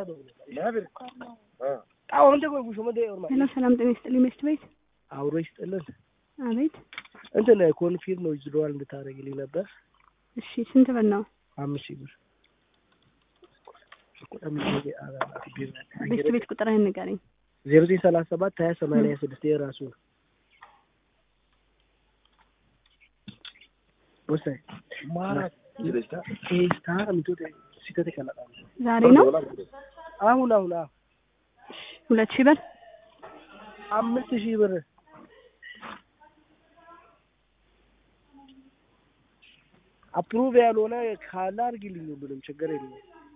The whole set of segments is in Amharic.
ሄሎ ሰላም ጤና ይስጥልኝ መስት ቤት አብሮ ይስጥልን። አቤት እንትን ኮንፊርም ነው ይዝደዋል እንድታደርግልኝ ነበር። እሺ ስንት ብር ነው አምስት ሺህ ብር ቤት ቤት ቁጥርህን ንገረኝ ዜሮ ዘጠኝ ሰላሳ ሰባት ሀያ ሰማንያ ስድስት የራሱ ነው። ወሳኝ ቴስታ ምቶት ሲተት ይከላል ዛሬ ነው አሁን አሁን አሁን ሁለት ሺህ ብር አምስት ሺህ ብር አፕሩቭ ያልሆነ ካለ አድርጊልኝ ሁሉንም ችግር የለም።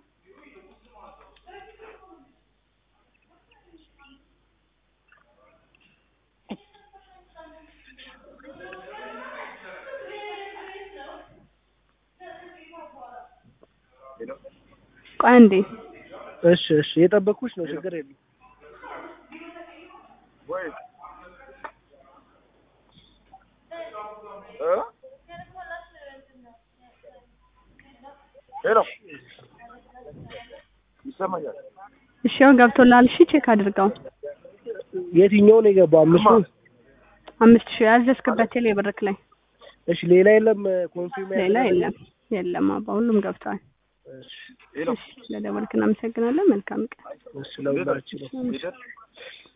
ቆይ አንዴ እሺ እሺ የጠበኩሽ ነው ችግር የለም። ሄሎ ይሰማኛል። እሺ ያው ገብቶላል እሺ ቼክ አድርገው የትኛው ነው የገባው? አምስቱ አምስት ሺህ ያዘዝክበት ቴሌ ብርክ ላይ እሺ ሌላ የለም። ኮንፊርም ሌላ የለም የለም አባ ሁሉም ገብተዋል እሺ ሄሎ እሺ ስለደወልክ እናመሰግናለን መልካም ቀን እሺ ለሁላችንም ሂደት